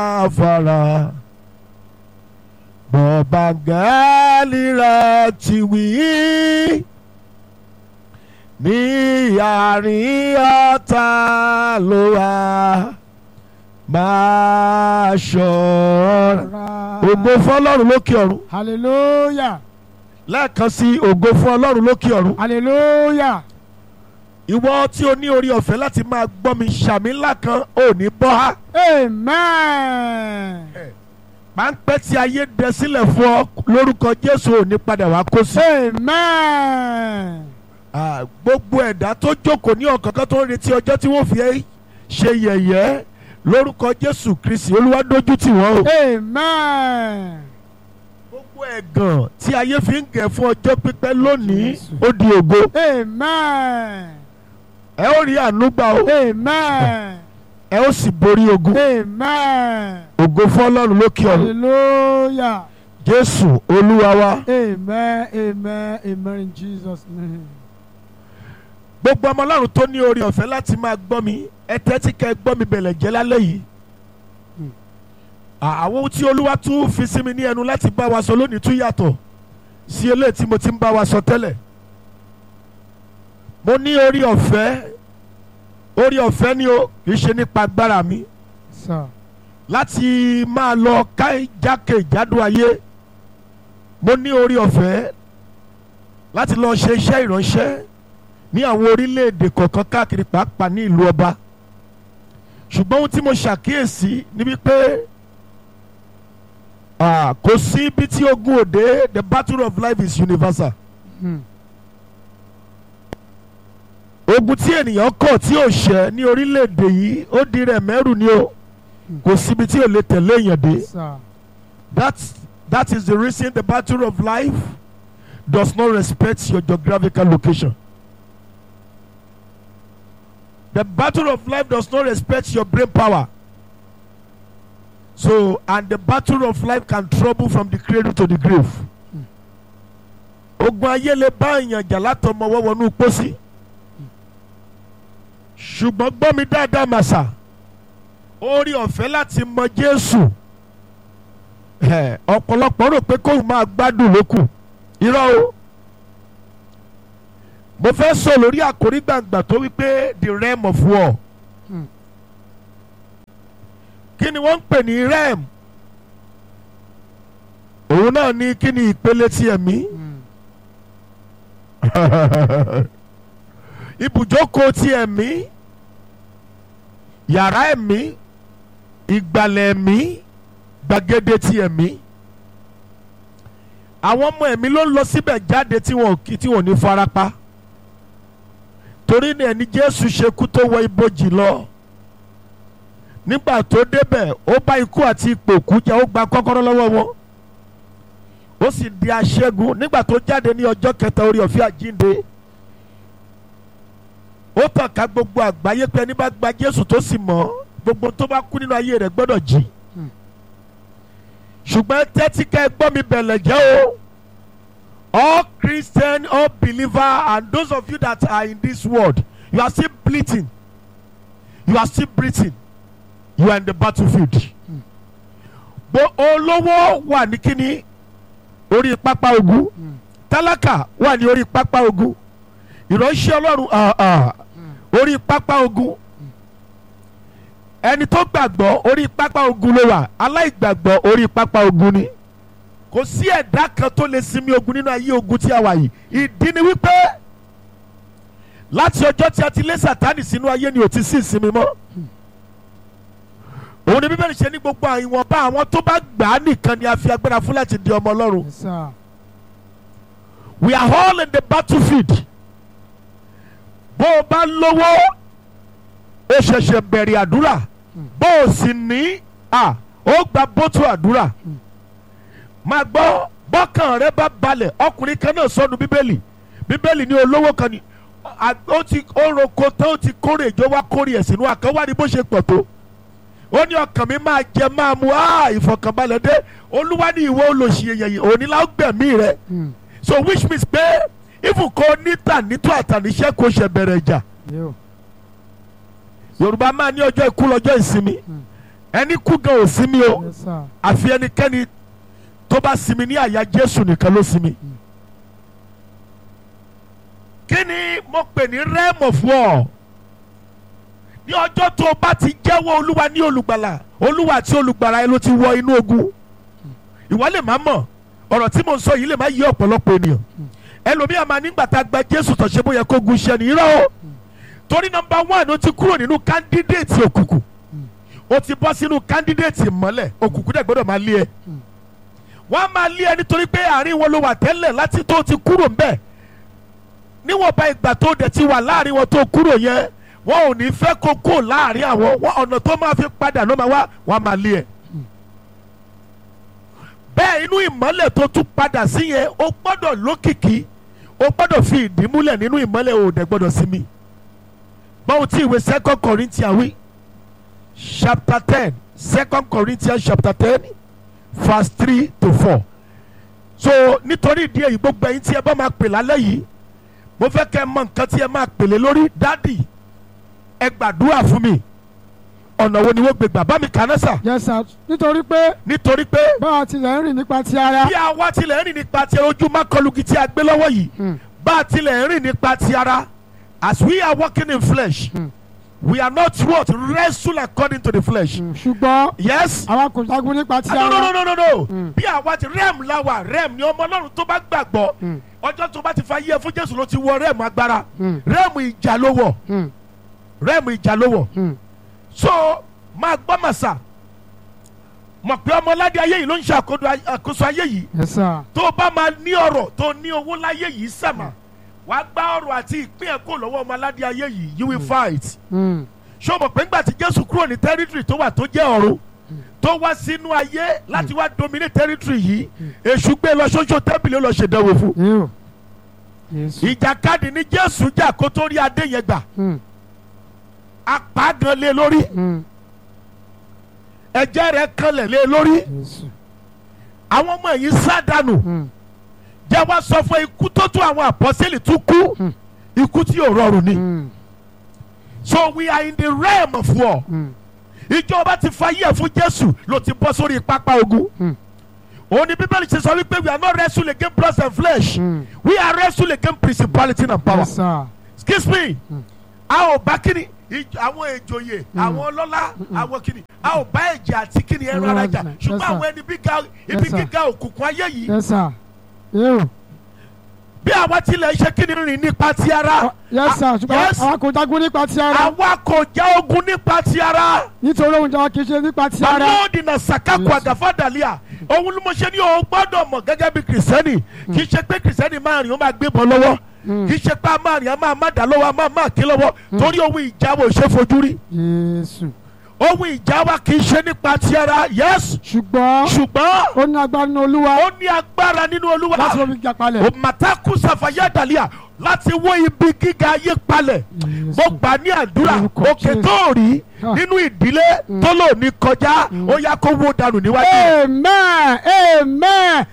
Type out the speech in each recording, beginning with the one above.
fara bọ̀bàgálì rẹ̀ ti wí ní àárín ọ̀tá ló wà máa ṣọ́ra. ògo fún ọlọ́run lókè ọ̀run hallelujah lẹ́ẹ̀kan sí ògo fún ọlọ́run lókè ọ̀run. hallelujah ìwọ tí o ní orí ọ̀fẹ́ láti máa gbọ́ mi ṣàmì ńlá kan ò ní bọ́ ha. amen páńpẹ́ tí ayé dẹ sílẹ̀ fún ọ lórúkọ jésù ò ní padà wá kó sí. amen Ah, gbogbo ẹ̀dá tó jókòó ní ọ̀kánkán tó ń retí ọjọ́ tí wọ́n fi ẹ́ ṣe yẹ̀yẹ́ lórúkọ jésù kristi olúwa dójú tì wọ́n o. amen gbogbo ẹ̀gàn tí ayé fi ń gẹ̀ fún ọjọ́ pípẹ́ lónìí ó di ògo amen ẹ ó rí àánú gbà o amen ẹ ó sì borí ogun amen ògo fún ọlọ́run lókè ọ̀run hallelujah jésù olúwa wa. amen amen amen in jesus name gbogbo ọmọ ọlọ́run tó ní orí ọ̀fẹ́ láti máa gbọ́ mi ẹ tẹ́tí kẹ́ ẹ gbọ́ mi bẹ̀lẹ̀ jẹ́ lálẹ́ yìí. Hmm. À- àwọn ohun tí olúwa tún fi sí mi ní ẹnu láti bá wa sọ lónìí tún yàtọ̀ sí eléyìí tí mo ti ń bá wa sọ tẹ́lẹ̀. mo ní orí ọ̀fẹ́ orí ọ̀fẹ́ ni o kì í ṣe nípa agbára mi sir láti máa lọ ká jákèjádò ayé mo ní orí ọ̀fẹ́ láti lọ ṣe iṣẹ́ ìránṣẹ́ ní àwọn orílẹ̀-èdè kọ̀ọ̀kan káàkiri pàápàá ní ìlú ọba ṣùgbọ́n ohun tí mo ṣàkíyèsí ni wípé ah, kò sí ibi tí ogun òde the battle of life is universal hmm. ogun tí ènìyàn kọ̀ tí ò ṣẹ́ ní orílẹ̀-èdè yìí ó di rẹ̀ mẹ́rù ni o kò síbi tí ò lè tẹ̀lé èèyàn dé. sir That's, that is the reason the battle of life does not respect your geographical location. The battle of life does not respect your brain power. So, and the battle of life can trouble from the cradle to the grave. Ogun ayé lè bá èèyàn jà látọmọ wọ́wọ́nú pósí. Ṣùgbọ́n gbọ́ mi dáadáa màsà. Orí ọ̀fẹ́ láti mọ Jésù ẹ, ọ̀pọ̀lọpọ̀ rò pé kóun máa gbádùn lókù irọ́ o mo fẹ́ sọ lórí àkórí gbàǹgbà tó wípé the realm of war Hmm. kí ni wọ́n ń pè ní realm òun náà ní kí ni ìpele ti ẹ̀mí Hmm. ibùjókòó ti ẹ̀mí yàrá ẹ̀mí ìgbàlẹ̀ ẹ̀mí gbàgede ti ẹ̀mí àwọn ọmọ ẹ̀mí ló ń lọ síbẹ̀ jáde tí wọn ò kí tí wọn ò ní farapa torí ní ẹni Jésù ṣe kú tó wọ ibojì lọ nígbà tó débẹ̀ ó bá ikú àti ipò kú jà ó gba kọ́kọ́rọ́ lọ́wọ́ wọn ó sì di aṣẹ́gun nígbà tó jáde ní ọjọ́ kẹta orí ọ̀fẹ́ àjínde ó tàn ká gbogbo àgbáyé pé ẹni bá gba Jésù tó sì mọ̀ gbogbo tó bá kú nínú ayé rẹ̀ gbọ́dọ̀ jí Hmm. ṣùgbọ́n tẹ́tí ká ẹ gbọ́ mi bẹ̀lẹ̀ jẹ́ o all Christian all believer and those of you that are in this world you are still bleeding you are still breathing you are in the battlefield bó olówó wà ní kíní orí pápá ogun Hmm. tálákà wà ní orí pápá ogun ìránṣẹ́ ọlọ́run ah, ah, orí pápá ogun ẹni tó gbàgbọ́ orí pápá ogun ló wà aláìgbàgbọ́ orí pápá ogun ni kò sí ẹ̀dá kan tó lè sinmi ogun nínú ayé ogun tí a wà yìí ìdí ni wípé láti ọjọ́ tí a ti lé sàtánì sínú ayé ni ò ti sí ìsinmi mọ́ òun ni bíbélì ṣe ní gbogbo ìwọ̀nba àwọn tó bá gbà á nìkan ni a fi agbára fún láti di ọmọ ọlọ́run yes sir we are all in the battlefield bó o bá lówó o ṣẹ̀ṣẹ̀ bẹ̀rẹ̀ àdúrà bó o sì ní à ó gba bótú àdúrà máa gbọ́ bọ́kàn rẹ bá balẹ̀ ọkùnrin kan náà sọnù bíbélì bíbélì ní olówó kan ní à- ó ti ó roko tán ó ti kórè ìjọ wá kórè ẹ̀ sínú àkànwá ni bó ṣe pọ̀ tó ó ní ọkàn mi máa jẹ máa mu á ìfọkànbalẹ̀ dé olúwa ní ìwọ olóṣìyẹyẹ òní la ó gbẹ̀mí rẹ Hmm. so which means pé ifun kò níta nítò àtàníṣẹ́ kò ṣe bẹ̀rẹ̀ ìjà Yo. yorùbá máa ní ọjọ́ ikú lọ́jọ́ ìsinmi ẹni kú gan ò sinmi o Yes, sir. àfi ẹnikẹ́ni tó bá sinmi ní àyà jésù nìkan ló sinmi. kí ni mo pè ní realm of war ní ọjọ́ tó o bá ti jẹ́wọ́ olúwa ní olùgbàlà olúwa àti olùgbàlà ẹ ló ti wọ inú ogun ìwọ lè má mọ̀ ọ̀rọ̀ tí mo ń sọ yìí lè má yé ọ̀pọ̀lọpọ̀ ènìyàn ẹlòmíà máa nígbà tá a gba jésù tó ṣe bóyá kó gun iṣẹ́ ni irọ́ o torí nọmba one ó ti kúrò nínú kándídéètì òkùnkùn ó ti bọ́ sínú kándídéètì ìmọ́lẹ̀ òkùnkùn dẹ̀ gbọ́dọ̀ máa lé ẹ wọ́n á máa lé ẹ nítorí pé àárín wọn ló wà tẹ́lẹ̀ láti tó ti kúrò ń bẹ̀ níwọ̀nba ìgbà tó dẹ̀ ti wà láàrin wọn tó kúrò yẹn wọn ò ní fẹ́ kó kó láàrin àwọn wọn ọ̀nà tó máa fi padà ló máa wá wọn á máa lé ẹ bẹ́ẹ̀ inú ìmọ́lẹ̀ tó tún padà sí yẹn ó gbọ́dọ̀ lókìkí ó gbọ́dọ̀ fi ìdí múlẹ̀ nínú ìmọ́lẹ̀ ò dẹ̀ gbọ́dọ̀ sinmi báwo tí ìwé second corinthians wí chapter ten second corinthians chapter ten verse three to four so nítorí ìdí èyí gbogbo ẹ̀yin tí ẹ bá máa pè lálẹ́ yìí mo fẹ́ kẹ́ ẹ mọ nǹkan tí ẹ máa pèlè lórí dádì ẹ gbàdúrà fún mi ọ̀nà wo ni wọ́n gbé gbà bá mi kà náà sà Yes, sir. nítorí pé nítorí pé báwa tilẹ̀ ń rìn nípa ti ara bí a wá tilẹ̀ ń rìn nípa ti ojú mákọlùkì tí a gbé lọ́wọ́ yìí bá a tilẹ̀ ń rìn nípa ti ara as we are walking in flesh we are not what wrestle according to the flesh ṣùgbọ́n yes àwa kò jagun nípa ti Ah, no no ara no no no no bí àwa ti rem la wà rem ni ọmọ ọlọ́run tó bá gbàgbọ́ ọjọ́ tó bá ti fa yíyẹ fún jésù ló ti wọ rem agbára rem ìjà ló wọ̀ rem ìjà ló wọ̀ so máa gbọ́ màsà mọ̀ pé ọmọládé ayé yìí ló ń ṣe àkóso- àkóso ayé yìí Yes, sir. tó o bá máa ní ọrọ̀ tó o ní owó láyé yìí sàmà wà á gbá ọrọ̀ àti ìpín ẹ̀ kó lọ́wọ́ ọmọládé ayé yìí you will fight Mm. ṣé o mọ̀ pé ńgbà tí jésù kúrò ní territory tó wà tó jẹ́ ọ̀run tó wá sínú ayé láti wá dominate territory yìí èṣù gbé lọ ṣoṣo tẹ́bìlì ó lọ ṣèdánwò fún Ew. Yes. ìjàkadì ni jésù jà kó tó rí adé yẹn gbà Mm. apá gan lé lórí Mm. ẹ̀jẹ̀ rẹ̀ kanlẹ̀ lé lórí Yes. àwọn ọmọ yìí sádànù Mm. jẹ́ wá sọ fún ikú tó tún àwọn àpọ́sẹ́lì tún kú Mm. ikú tí yóò rọrùn ni Mm. so we are in the realm of war Mm. ìjọba ti fayé fún jésù ló ti bọ́ sórí pápá ogun Mm. òun ni bíbélì ṣe sọ wípé we are not wrestle against blood and flesh Mm. we are wrestle against principality and power Yes, sir. excuse me Mm. a ò bá kíni ìj- àwọn ìjòyè àwọn ọlọ́lá àwọn kíni a ò bá ẹ̀jẹ̀ àti kíni ẹran Ẹran ara jà jìnnà. ṣùgbọ́n Yes, sir. àwọn ẹni bíga ibi Yes, sir. gíga òkùnkùn ayé yìí Yes, sir. Ew. bí àwa tilẹ̀ ṣe kíni rìn nípa ti ara Yes, sir. Ah, ṣùgbọ́n yes. àwa kò jagun nípa ti ara àwa kò já ogun nípa ti ara. nítorí ohun ìjà wa kì í ṣe nípa ti ara. Lọ́ọ̀dì náà sàkákù Yes. àgàfàdàlíà òun ló mọ̀ ṣe ní o gbọ́dọ̀ mọ̀ gẹ́gẹ́ bí kìrìsìtẹ́nì kì í ṣe pé kìrìsìtẹ́nì máa rìn ó máa gbé bọ́ lọ́wọ́ kì í ṣe pé a máa rìn a máa má dà lọ́wọ́ a máa má kí lọ́wọ́ torí ohun ìjà wa ò ṣe fojú rí Jésù. ohun ìjà wa kì í ṣe nípa ti ara yes ṣùgbọ́n ṣùgbọ́n ó ní agbára nínú olúwa ó ní agbára nínú olúwa láti lọ fi jà palẹ̀. òmàtàkù sàfàyàdàlíà láti wó ibi gíga ayé palẹ̀ mo Jésù. gbà ní àdúrà Orúkọ òkè Jésù. tó rí Ah. nínú ìdílé tó lò ní kọjá ó yá kó wó dànù níwájú rẹ̀. amen amen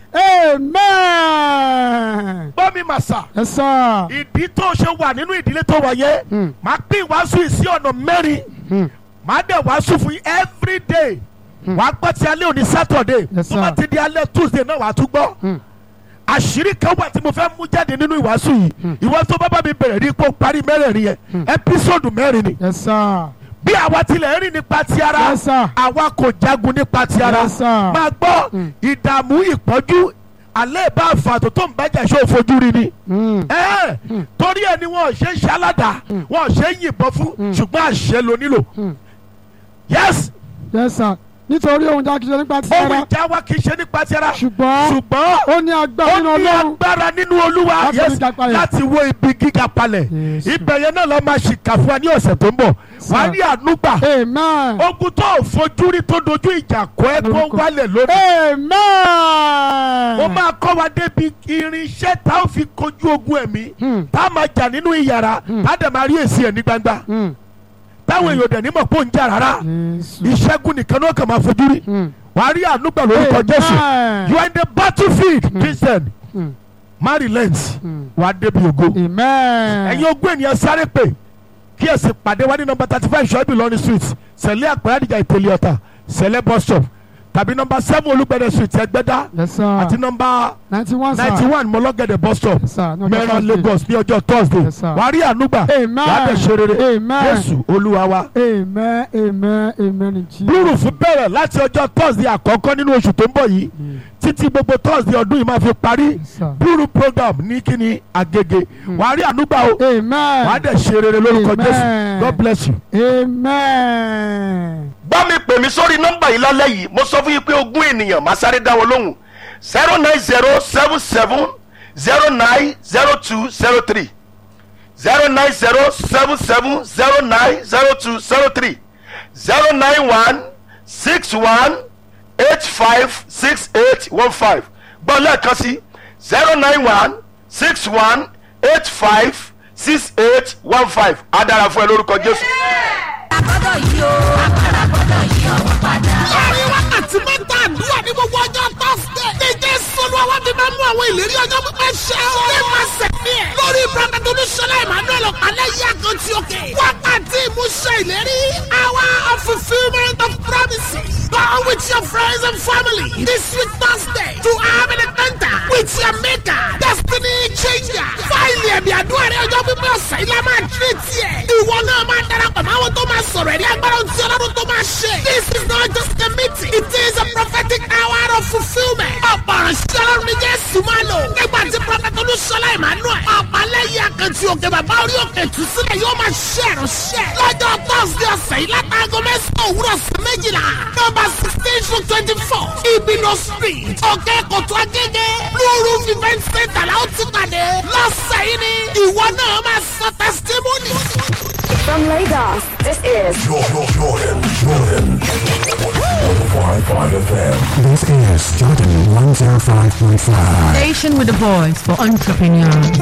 amen. gbọ́ mi màsà Yes, sir. ìdí tó ṣe wà nínú ìdílé tó wà yẹn Mm. máa pín ìwàásù yìí sí ọ̀nà mẹ́rin Mm. máa dẹ̀ wàásù fún yín every day wàá gbọ́ ti alẹ́ òní Saturday Yes, tó bá sir. ti di alẹ́ Tuesday náà wàá tún gbọ́ Mm. àṣírí kan wà tí mo fẹ́ mú jáde nínú ìwàásù yìí ìwọ tó bá bá mi bẹ̀rẹ̀ rí ipò parí mẹ́rẹ̀ẹ̀rin yẹn ẹ́písòdù mẹ́rin ni Yes, sir. bí àwa tilẹ̀ rìn nípa ti ara Yes, sir. àwa kò jagun nípa ti ara Yes, sir. máa gbọ́ ìdààmú ìpọ́njú alẹ́ bá àfàtò tó ń bájà ṣó fojú rí ni Mm. ẹ torí ẹ ni wọn ò ṣe ń ṣaládàá wọn ò ṣe ń yìnbọn fún ṣùgbọ́n àṣẹ ló nílò Mm. yes Yes, sir. nítorí ohun ìjà kì í ṣe nípa ti ohun ara ìjà wa kì í ṣe nípa ti ara ṣùgbọ́n ṣùgbọ́n ó ní agbára ó nínú ní ọlọ́run agbára nínú olúwa Láti yes fi ga palẹ̀. láti wo ibi gíga palẹ̀ Yes. ibẹ̀ yẹn náà lọ́ọ́ máa ṣìkà fún wa ní ọ̀sẹ̀ tó ń bọ̀ wàá rí ànúgbà amen ogun tó ò fojú rí tó dojú ìjà kọ́ ẹ tó Lórúkọ. wálẹ̀ lónìí amen. ó máa kọ́ wa débi irinṣẹ́ tá a fi kojú ogun ẹ̀mí Hmm. tá a máa jà nínú ìyàrá tá a dẹ̀ máa rí èsì ẹ̀ ní gbangba Mm. táwọn èèyàn dẹ̀ ní mọ̀ pé ó ń jà rárá Jésù. ìṣẹ́gun nìkan náà kàn máa fojú rí Mm. wàá rí ànúgbà lórúkọ Jésù Amen. you are in the battlefield Christian Mm. má relent Mm. wàá débi ògo amen. ẹ̀yin ogún ènìyàn sáré pè kí ẹ sì pàdé wa ní nọ́mbà thirty five ṣọ́ọ́bì lọ́ní street sẹ̀lẹ̀ àpẹẹrẹ àdìjà ìpele ọ̀tà sẹlẹ bus stop tàbí nọmba seven olùgbẹ̀dẹ̀ street ẹgbẹ́dá Yes, sir. àti nọmba ninety one sir. ninety one mọlọ́gẹ̀dẹ̀ bus stop Yes, sir. No, mẹ́ran Thursday. lagos ní ọjọ́ thursday Yes, sir. wàá rí ànúgbà Amen. wàá dẹ̀ ṣe rere Amen. jésù olúwa wa. Amen. Amen. Amen. in Jesus. blue roof bẹ̀rẹ̀ láti ọjọ́ thursday àkọ́kọ́ nínú oṣù tó ń bọ̀ yìí títí gbogbo thursday ọdún yìí máa fi parí Yes, sir. blue roof program ní kíni agége wàá rí ànúgbà o wàá Amen. dẹ̀ ṣe rere lórúkọ Amen. jésù god bless you. Amen. bá mi pè mí sórí nọ́mbà yìí lálẹ́ yìí mo sọ fún yín pé ogún ènìyàn máa sáré dá wọn lóhùn zero nine zero seven seven zero nine zero two zero three zero nine zero seven seven zero nine zero two zero three zero nine one six one eight five six eight one five gbọ́ lẹ́ẹ̀kan sí zero nine one six one eight five six eight one five á dára fún ẹ lórúkọ jésù. agbọ́dọ̀ yìí o agbára gbọ́dọ̀ yí ọwọ́ padà. láàrin wákàtí mẹ́ta àdúrà ní gbogbo ọjọ́ tọ́sídẹ̀. ní jésù olúwa wá fi máa mú àwọn ìlérí ọjọ́ pípẹ́ ṣẹ o. ní máa sẹ̀mí ẹ̀. lórí prophet olúṣọlá emmanuel ọ̀pálẹ̀ yìí àkàntì òkè. wákàtí ìmúṣẹ ìlérí. hour of fulfilment of promises. Go with your friends and family this week Thursday to have an encounter with your maker. Destiny changer. Fáìlì ẹ̀mí àdúrà rẹ̀ ọjọ́ pípẹ́ ọ̀sẹ̀ ilé máa tírè tiẹ̀. Ìwọ náà máa darapọ̀ mọ́ àwọn tó máa sọ̀rọ̀ ẹ̀rí agbára tí ọlọ́run tó máa ṣe. This is not just a meeting. It is a prophetic hour of fulfilment. Ọ̀pọ̀ ìránṣẹ́ ọlọ́run ní Jésù máa lò. Nígbà tí Prophet Olúṣọlá Emmanuel. Ọ̀pálẹ́yìn akẹ́tì òkè bàbá orí òkè tù sílẹ̀ yóò máa ṣe ìránṣẹ́. Lọ́jọ́ Thursday ọ̀sẹ̀ yìí látàgọ́ mẹ́sàn-án òwúrọ̀ sí méjìlá. Nọ́mbà sixteen to twenty-four. Ibino street. Òkè Kòtò Agége. Blue Roof event center la ó ti pàdé. Lọ́sẹ̀ yìí ni ìwọ náà máa sọ testimony. From Lagos, this is Jordan, Jordan, Jordan. 105.5 FM. This is Jordan 105.5. Station with a voice for entrepreneurs.